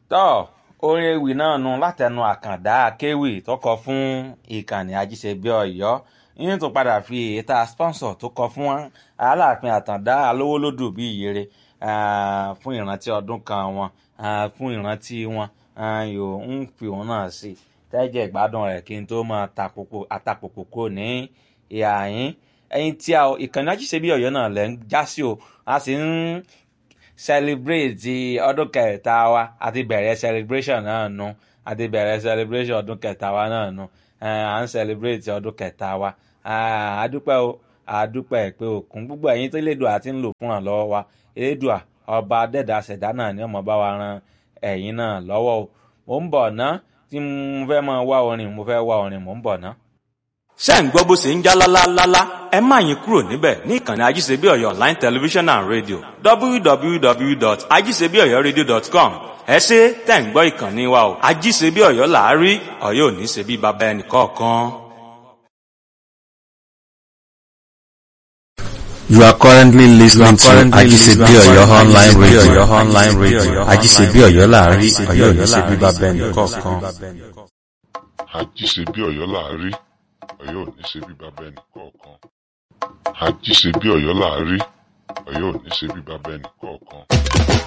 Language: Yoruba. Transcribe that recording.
tọ́ orin ewì náà nu látẹnu àkàndá akéwì tó kọ fún ìkànnì ajíṣebí ọ̀yọ́ yín tó padà fi èyíta sponsor tó kọ fún aláàfin àtàndá alówólódù bíi ìyèrè fún ìrántí ọdún kan wọn fún ìrántí wọn yóò ń fi òun náà sí tẹ́jẹ̀ ìgbádùn rẹ̀ kí n tó máa àtàpòpò kò ní ìhà yín ẹyin tí a ìkànnì ajíṣebí ọ̀yọ́ náà lẹ́ ń já sí o a sì ń celebrate ọdún kẹta wa àti bẹ̀rẹ̀ celebration náà nu àti bẹ̀rẹ̀ celebration ọdún kẹta wa náà nu à ń celebrate ọdún kẹta wa àdúpẹ́ o àdúpẹ́ pé òkun gbogbo ẹ̀yin tó lédùá àti ń lò fún àlọ́wọ́ wa elédùá ọba dẹ́dà ṣẹ̀dá náà ni ọmọ bá wa ran ẹ̀yin náà lọ́wọ́ o mò ń bọ̀ ná tí mo fẹ́ máa wá orin mo fẹ́ wá orin mò ń bọ̀ ná ṣé ń gbọ́ bó ṣe ń já lálálálá ẹ má yín kúrò níbẹ̀ ní ìkànnì ajíṣebí ọ̀yọ́ online television and radio www.ajíṣebíọ̀yọ́radio.com ẹ ṣe tẹ̀ ń gbọ́ ìkànnì wa o ajíṣebí ọ̀yọ́ làárí ọ̀yọ́ ò ní ṣe bí baba ẹnì kọ̀ọ̀kan. You are currently listening to Ajisebi Oyo online radio. Online radio. Ajisebi Oyo láàrin Ọ̀yọ́ ní ṣe bíbá bẹ́ẹ̀ni kọ̀ọ̀kan. àjíṣebí ọ̀yọ́ láàrí ọ̀yọ́ ò ní ṣe bí bàbá ẹnì kọ̀ọ̀kan àjíṣebí ọ̀yọ́ láàrí ọ̀yọ́ ò ní ṣe bí bàbá ẹnì kọ̀ọ̀kan.